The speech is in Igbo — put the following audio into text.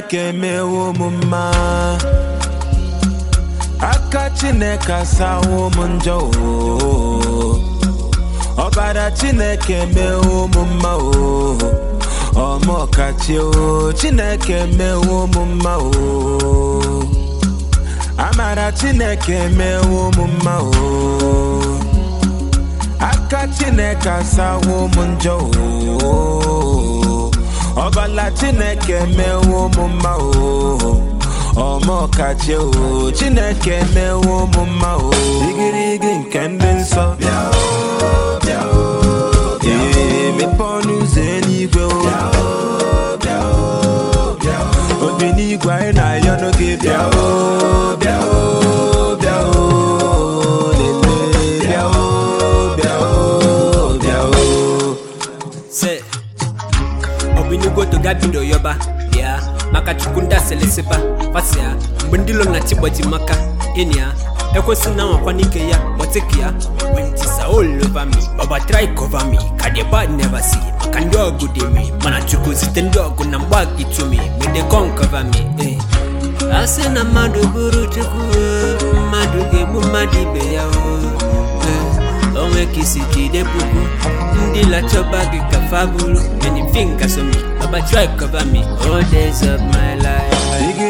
chineke emewo m mma aka chineke asawo m njọ o ọbara chineke emewo m mma o ọmọkachi o chineke emewo m mma o amara chineke emewo m mma o aka chineke asawo m njọ o ọbala chineke emewo m mma o ọmọkachi o chineke emewo m mma o igirigi nke ndị nsọ bịa o bịa o bịa o mepe ọnụ ụzọ eluigwe o bịa o bịa o bịa o obi n'igwe anyị na-ayọ n'oge bịa o bịa o bịa o lele bịa o bịa o bịa o sɛ ɔbɛnyugo to ga bido yɔba bia maka chukwu ndị aselesiba fasia mgbe ndị lo na chigbaji maka enia ekwesị na nwakwa n'ike ya gbọtịka ya wentisa all over me baba try cover me ka the bad never see maka ndị ọgụ dị me mana chukwu site ndị ọgụ na mgba gị to me may they come cover me eh. a sị na mmadụ bụrụ chukwu o, mmadụ ga-egbu mmadụ ibe ya o Eh, onwe ka isi jide puku ndị lachọba gị ka fa bụrụ many fingers on me baba try cover me all days of my life Iggy